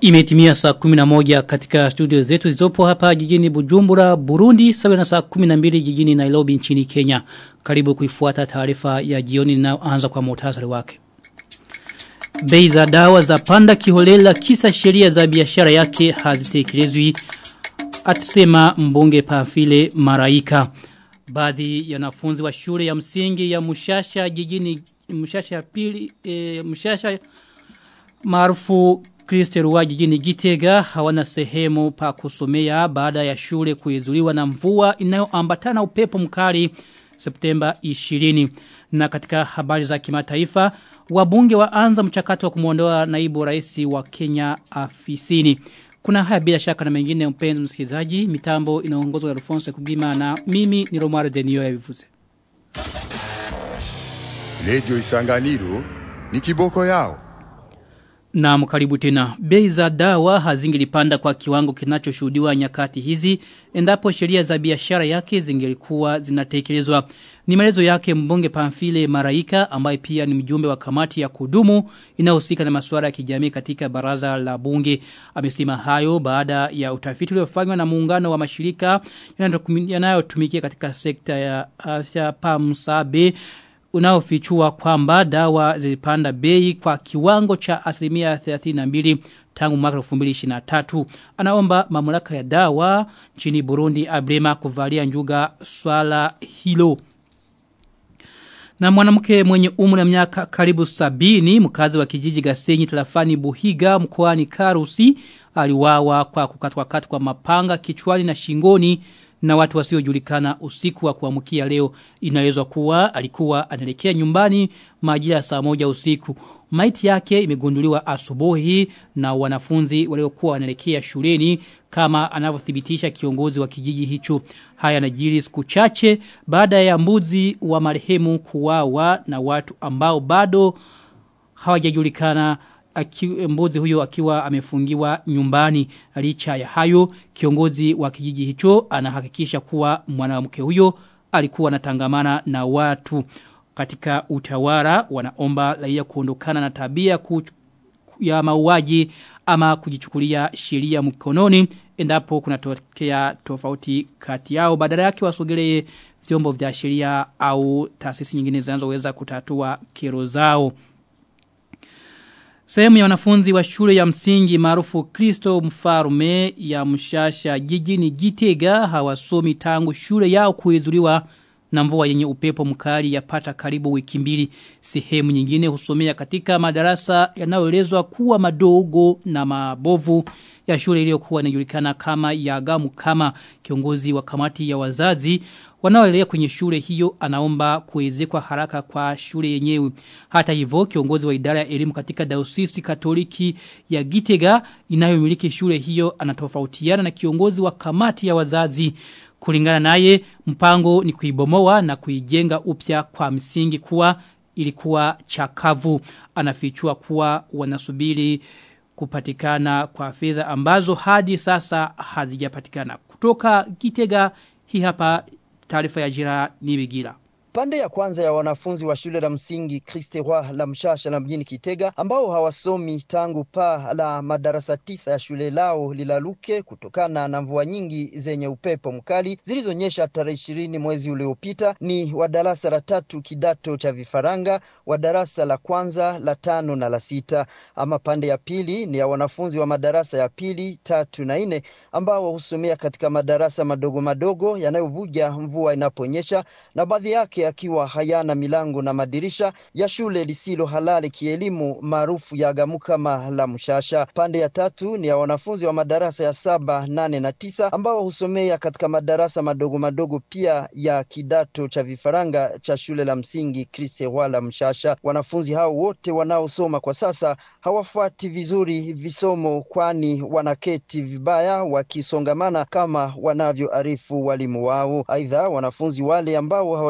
Imetimia saa 11 katika studio zetu zizopo hapa jijini Bujumbura, Burundi, sawa na saa 12 jijini Nairobi nchini Kenya. Karibu kuifuata taarifa ya jioni inayoanza kwa muhtasari wake. Bei za dawa za panda kiholela kisa sheria za biashara yake hazitekelezwi atusema mbunge Pafile Maraika. Baadhi ya wanafunzi wa shule ya msingi ya Mushasha jijini Mushasha pili e, Mushasha maarufu Kristeruwa jijini Gitega hawana sehemu pa kusomea baada ya shule kuizuliwa na mvua inayoambatana upepo mkali Septemba 20 na katika habari za kimataifa wabunge waanza mchakato wa kumuondoa naibu rais wa Kenya afisini kuna haya bila shaka na mengine mpenzi msikilizaji mitambo inaongozwa na Alphonse Kugima na mimi ni Romare Denio ya vivuze Radio Isanganiro ni kiboko yao na mkaribu tena. Bei za dawa hazingilipanda kwa kiwango kinachoshuhudiwa nyakati hizi endapo sheria za biashara yake zingelikuwa zinatekelezwa. Ni maelezo yake mbunge Pamphile Maraika ambaye pia ni mjumbe wa kamati ya kudumu inayohusika na masuala ya kijamii katika baraza la bunge. Amesema hayo baada ya utafiti uliofanywa na muungano wa mashirika yanayotumikia katika sekta ya afya PAMSABE unaofichua kwamba dawa zilipanda bei kwa kiwango cha asilimia 32 tangu mwaka 2023. Anaomba mamlaka ya dawa nchini Burundi Abrema kuvalia njuga swala hilo. Na mwanamke mwenye umri wa miaka karibu sabini mkazi wa kijiji Gasenyi tarafani Buhiga mkoani Karusi aliwawa kwa kukatwa katwa mapanga kichwani na shingoni na watu wasiojulikana usiku wa kuamkia leo inaelezwa kuwa alikuwa anaelekea nyumbani majira saa moja usiku. Maiti yake imegunduliwa asubuhi na wanafunzi waliokuwa wanaelekea shuleni kama anavyothibitisha kiongozi wa kijiji hicho. Haya najiri siku chache baada ya mbuzi wa marehemu kuwawa na watu ambao bado hawajajulikana aki, mbuzi huyo akiwa amefungiwa nyumbani licha ya hayo kiongozi wa kijiji hicho anahakikisha kuwa mwanamke huyo alikuwa anatangamana na watu katika utawala wanaomba raia kuondokana na tabia ku, ya mauaji ama kujichukulia sheria mkononi endapo kunatokea tofauti kati yao badala yake wasogelee vyombo vya sheria au taasisi nyingine zinazoweza kutatua kero zao Sehemu ya wanafunzi wa shule ya msingi maarufu Kristo Mfarume ya Mshasha jijini Gitega hawasomi tangu shule yao kuizuliwa na mvua yenye upepo mkali yapata karibu wiki mbili. Sehemu nyingine husomea katika madarasa yanayoelezwa kuwa madogo na mabovu ya shule iliyokuwa inajulikana kama Yagamu kama kiongozi wa kamati ya wazazi wanaoelea kwenye shule hiyo anaomba kuwezekwa haraka kwa shule yenyewe. Hata hivyo kiongozi wa idara ya elimu katika daosisi katoliki ya Gitega inayomiliki shule hiyo anatofautiana na kiongozi wa kamati ya wazazi. Kulingana naye mpango ni kuibomoa na kuijenga upya kwa msingi kuwa ilikuwa chakavu. Anafichua kuwa wanasubiri kupatikana kwa fedha ambazo hadi sasa hazijapatikana. Kutoka Gitega hii hapa taarifa ya jira nibigira. Pande ya kwanza ya wanafunzi wa shule la msingi Kriste Roi la Mshasha la mjini Kitega ambao hawasomi tangu paa la madarasa tisa ya shule lao lilaluke kutokana na mvua nyingi zenye upepo mkali zilizonyesha tarehe ishirini mwezi uliopita ni wa darasa la tatu kidato cha vifaranga, wa darasa la kwanza, la tano na la sita. Ama pande ya pili ni ya wanafunzi wa madarasa ya pili, tatu na nne ambao husomea katika madarasa madogo madogo yanayovuja mvua inaponyesha na baadhi yake akiwa hayana milango na madirisha ya shule lisilo halali kielimu maarufu ya Gamukama la Mshasha. Pande ya tatu ni ya wanafunzi wa madarasa ya saba, nane na tisa ambao husomea katika madarasa madogo madogo pia ya kidato cha vifaranga cha shule la msingi Kriste wala Mshasha. Wanafunzi hao wote wanaosoma kwa sasa hawafuati vizuri visomo, kwani wanaketi vibaya wakisongamana kama wanavyoarifu walimu wao. Aidha, wanafunzi wale ambao hawajapata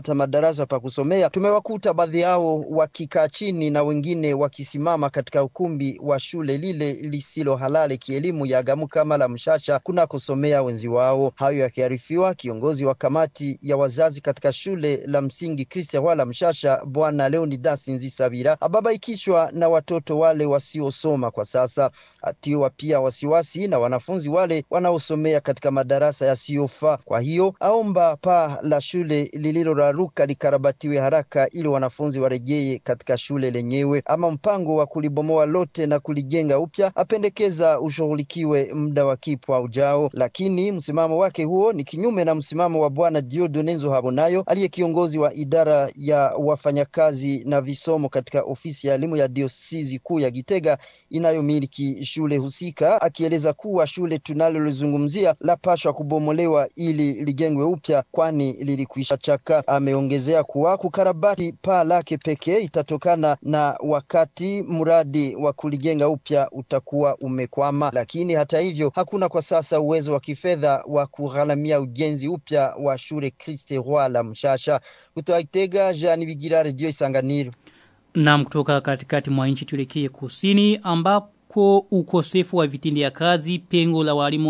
kupata madarasa pa kusomea, tumewakuta baadhi yao wakikaa chini na wengine wakisimama katika ukumbi wa shule lile lisilo halali kielimu ya Gamukama la Mshasha kunakosomea wenzi wao. Hayo yakiarifiwa, kiongozi wa kamati ya wazazi katika shule la msingi Kristo wala Mshasha, Bwana Leonidas Nzisabira ababaikishwa na watoto wale wasiosoma kwa sasa, atiwa pia wasiwasi na wanafunzi wale wanaosomea katika madarasa yasiyofaa. Kwa hiyo aomba paa la shule lililoraruka likarabatiwe haraka ili wanafunzi warejee katika shule lenyewe, ama mpango wa kulibomoa lote na kulijenga upya apendekeza ushughulikiwe muda wa kipwa ujao. Lakini msimamo wake huo ni kinyume na msimamo wa Bwana Diodone Nzohabonayo aliye kiongozi wa idara ya wafanyakazi na visomo katika ofisi ya elimu ya diosisi kuu ya Gitega inayomiliki shule husika, akieleza kuwa shule tunalolizungumzia lapashwa kubomolewa ili lijengwe upya, kwani lilikwisha chaka. Ameongezea kuwa kukarabati paa lake pekee itatokana na wakati mradi wa kulijenga upya utakuwa umekwama, lakini hata hivyo hakuna kwa sasa uwezo wa kifedha wa kugharamia ujenzi upya wa shule Christe Roi la Mshasha. Kutoka Itega, Jean Bigira, Radio Isanganiro. Na kutoka katikati mwa nchi tuelekee kusini ambako ukosefu wa vitendea kazi pengo la walimu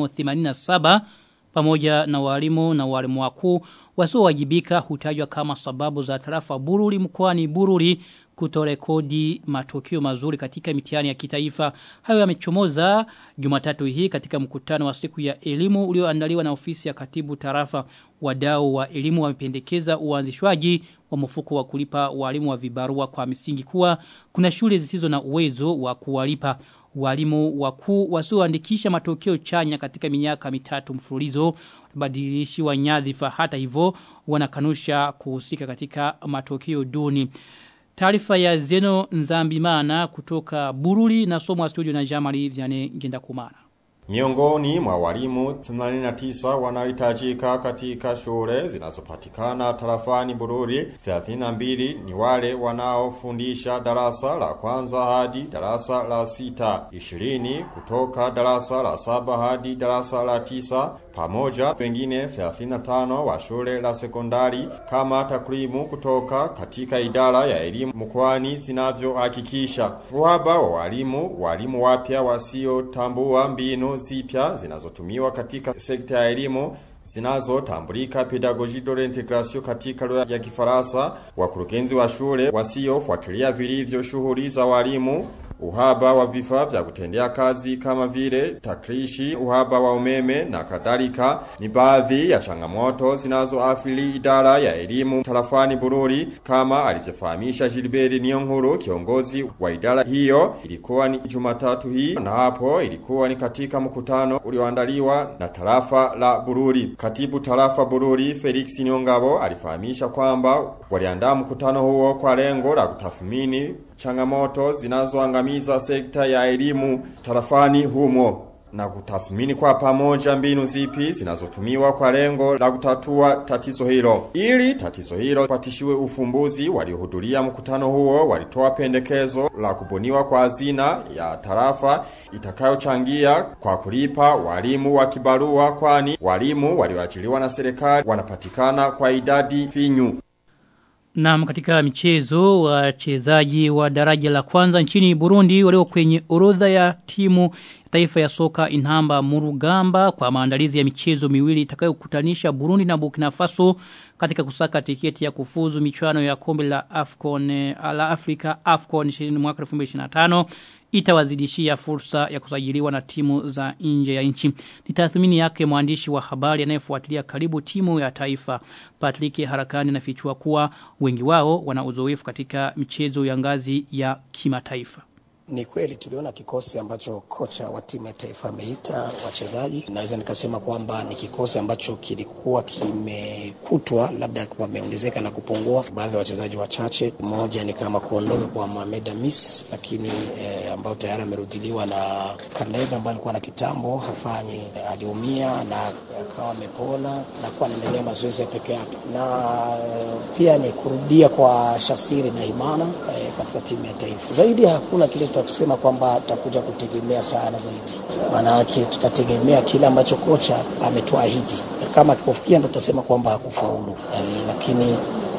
87 pamoja na walimu na walimu wakuu wasiowajibika hutajwa kama sababu za tarafa Bururi mkoani Bururi kutorekodi matokeo mazuri katika mitihani ya kitaifa. Hayo yamechomoza Jumatatu hii katika mkutano wa siku ya elimu ulioandaliwa na ofisi ya katibu tarafa. Wadau wa elimu wamependekeza uanzishwaji wa mfuko wa kulipa walimu wa vibarua kwa misingi kuwa kuna shule zisizo na uwezo wa kuwalipa walimu wakuu wasioandikisha matokeo chanya katika miaka mitatu mfululizo badilishiwa nyadhifa hata hivyo wanakanusha kuhusika katika matokeo duni. Taarifa ya Zeno Nzambimana kutoka Bururi na somo studio na Jamali Vyane Ngenda Kumana. Miongoni mwa walimu 89 wanaohitajika katika shule zinazopatikana tarafani Bururi 32 ni wale wanaofundisha darasa la kwanza hadi darasa la sita 20 kutoka darasa la saba hadi darasa la tisa pamoja wengine 35 wa shule la sekondari kama takrimu kutoka katika idara ya elimu mkoani zinavyohakikisha. Uhaba wa walimu, walimu wapya wasiotambua mbinu zipya zinazotumiwa katika sekta ya elimu zinazotambulika pedagogie de l'integration katika lugha ya Kifaransa, wakurugenzi wa shule wasiofuatilia vilivyo shughuli za walimu uhaba wa vifaa vya kutendea kazi kama vile takrishi, uhaba wa umeme na kadhalika ni baadhi ya changamoto zinazoathiri idara ya elimu tarafani Bururi kama alivyofahamisha Gilbert Niyonkuru kiongozi wa idara hiyo. Ilikuwa ni Jumatatu hii na hapo ilikuwa ni katika mkutano ulioandaliwa na tarafa la Bururi. Katibu tarafa Bururi Felix Nyongabo alifahamisha kwamba waliandaa mkutano huo kwa lengo la kutathmini changamoto zinazoangamiza sekta ya elimu tarafani humo na kutathmini kwa pamoja mbinu zipi zinazotumiwa kwa lengo la kutatua tatizo hilo. Ili tatizo hilo patishiwe ufumbuzi, waliohudhuria mkutano huo walitoa pendekezo la kubuniwa kwa hazina ya tarafa itakayochangia kwa kulipa walimu wa kibarua, kwani walimu walioajiriwa na serikali wanapatikana kwa idadi finyu. Na katika michezo wachezaji wa daraja la kwanza nchini Burundi walio kwenye orodha ya timu taifa ya soka Inhamba Murugamba kwa maandalizi ya michezo miwili itakayokutanisha Burundi na Burkina Faso katika kusaka tiketi ya kufuzu michuano ya kombe la Afcon la Afrika Afcon 20 mwaka 2025 itawazidishia fursa ya kusajiliwa na timu za nje ya nchi. Ni tathmini yake mwandishi wa habari anayefuatilia karibu timu ya taifa Patrick Harakani nafichua kuwa wengi wao wana uzoefu katika michezo ya ngazi ya kimataifa. Ni kweli tuliona kikosi ambacho kocha wa timu ya taifa ameita wachezaji. Naweza nikasema kwamba ni kikosi ambacho kilikuwa kimekutwa labda wameongezeka na kupungua baadhi ya wachezaji wachache. Mmoja ni kama kuondoka kwa Mohamed Amis, lakini eh, ambao tayari amerudiliwa na Kaleb ambaye alikuwa na kitambo hafanyi, aliumia na akawa amepona na kuwa anaendelea mazoezi ya peke yake, na pia ni kurudia kwa Shasiri na Imana eh, katika timu ya taifa. Zaidi hakuna kile tutasema kwamba tutakuja kutegemea sana zaidi, maana yake tutategemea kile ambacho kocha ametuahidi. Kama akikufikia ndo tutasema kwamba hakufaulu e, lakini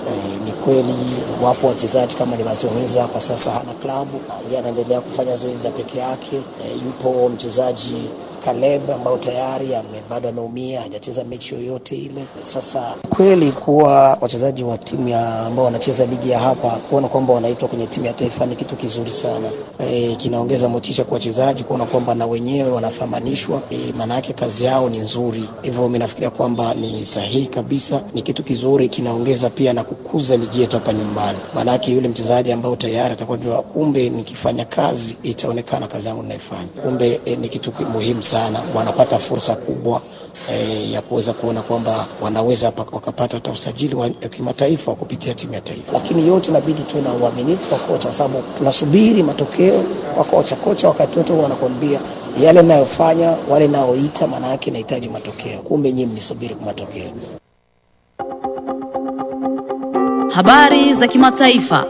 E, ni kweli wapo wachezaji kama nilivyozungumza, kwa sasa hana klabu, yeye anaendelea kufanya zoezi ya peke yake. E, yupo mchezaji Caleb ambao tayari ame, bado ameumia hajacheza mechi yoyote ile. Sasa kweli kuwa wachezaji wa timu ya ambao wanacheza ligi ya hapa kuona kwamba wanaitwa kwenye timu ya taifa ni kitu kizuri sana. E, kinaongeza motisha kwa wachezaji kuona kwamba na wenyewe wanathamanishwa. E, maana yake kazi yao ni nzuri, hivyo mimi nafikiria kwamba ni sahihi kabisa, ni kitu kizuri, kinaongeza pia na kukuza ligi yetu hapa nyumbani. Maana yake yule mchezaji ambao tayari atakuwa jua, kumbe nikifanya kazi itaonekana kazi yangu ninaifanya, kumbe e, ni kitu muhimu sana, wanapata fursa kubwa e, ya kuweza kuona kwamba wanaweza wakapata hata usajili wa kimataifa kupitia timu ya taifa. Lakini yote inabidi tuwe na uaminifu kwa kocha, kwa sababu tunasubiri matokeo kwa kocha. Kocha wakati wote wanakwambia yale ninayofanya, wale naoita, maana yake nahitaji matokeo, kumbe nyinyi mnisubiri kwa matokeo. Habari za kimataifa.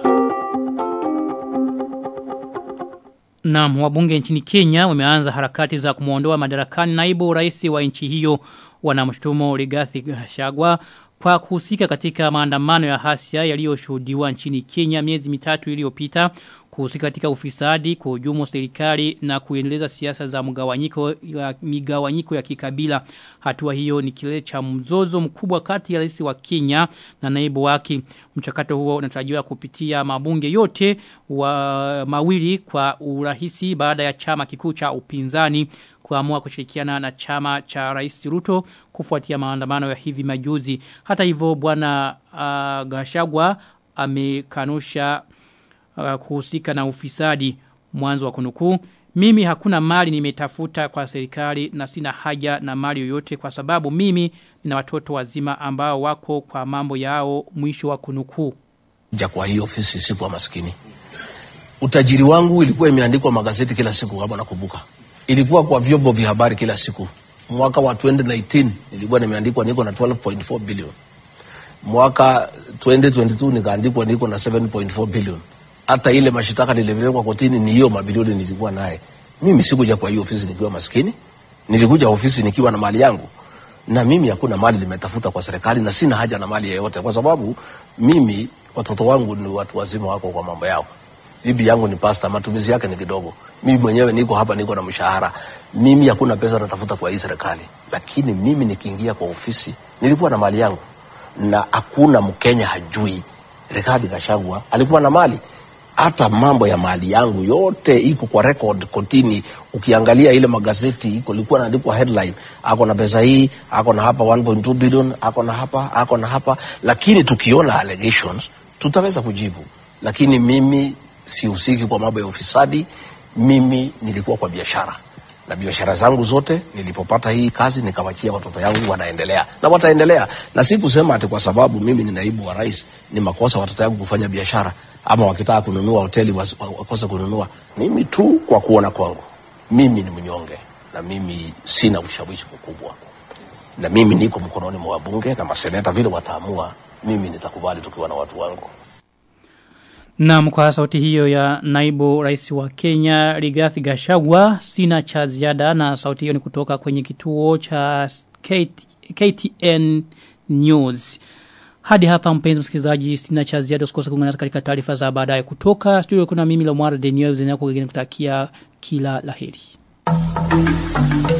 Naam, wabunge nchini Kenya wameanza harakati za kumuondoa madarakani naibu rais wa nchi hiyo wanamshutumu Rigathi Gachagua kwa kuhusika katika maandamano ya hasia yaliyoshuhudiwa nchini Kenya miezi mitatu iliyopita kuhusika katika ufisadi, kuhujumu serikali na kuendeleza siasa za mgawanyiko ya migawanyiko ya kikabila. Hatua hiyo ni kile cha mzozo mkubwa kati ya rais wa Kenya na naibu wake. Mchakato huo unatarajiwa kupitia mabunge yote wa mawili kwa urahisi baada ya chama kikuu cha upinzani kuamua kushirikiana na chama cha Rais Ruto kufuatia maandamano ya hivi majuzi. Hata hivyo bwana uh, Gashagwa amekanusha uh, kuhusika na ufisadi mwanzo wa kunukuu mimi hakuna mali nimetafuta kwa serikali na sina haja na mali yoyote kwa sababu mimi nina watoto wazima ambao wako kwa mambo yao mwisho wa kunukuu ja kwa hii ofisi sikuwa maskini utajiri wangu ilikuwa imeandikwa magazeti kila siku kama nakumbuka ilikuwa kwa vyombo vya habari kila siku mwaka wa 2019 nilikuwa nimeandikwa niko na 12.4 billion mwaka 2022 nikaandikwa niko na 7.4 billion hata ile mashitaka nilipelekwa kotini ni hiyo mabilioni nilikuwa naye mimi sikuja kwa hiyo ofisi nikiwa maskini nilikuja ofisi nikiwa na mali yangu na mimi hakuna mali nimetafuta kwa serikali na sina haja na mali yeyote kwa sababu mimi watoto wangu ni watu wazima wako kwa mambo yao bibi yangu ni pasta matumizi yake ni kidogo mimi mwenyewe niko hapa niko na mshahara mimi hakuna pesa natafuta kwa hii serikali lakini mimi nikiingia kwa ofisi nilikuwa na mali yangu na hakuna mkenya hajui Rigathi Gachagua alikuwa na mali hata mambo ya mali yangu yote iko kwa record kotini ukiangalia ile magazeti iko ilikuwa inaandikwa headline ako na pesa hii ako na hapa 1.2 billion ako na hapa ako na hapa lakini tukiona allegations tutaweza kujibu lakini mimi sihusiki kwa mambo ya ufisadi mimi nilikuwa kwa biashara na biashara zangu zote nilipopata hii kazi nikawachia watoto yangu wanaendelea na wataendelea na si kusema ati kwa sababu mimi ni naibu wa rais ni makosa watoto yangu kufanya biashara ama wakitaka kununua hoteli wakose kununua mimi tu kwa kuona kwangu mimi ni mnyonge na mimi sina ushawishi mkubwa na mimi niko mkononi mwa wabunge na maseneta vile wataamua mimi nitakubali tukiwa na watu wangu Naam kwa sauti hiyo ya naibu rais wa Kenya Rigathi Gachagua sina cha ziada na sauti hiyo ni kutoka kwenye kituo cha KT, KTN News. Hadi hapa mpenzi msikilizaji sina cha ziada usikose kuungana katika taarifa za baadaye kutoka studio kuna mimi Lomar Denio zenye kutakia kila laheri.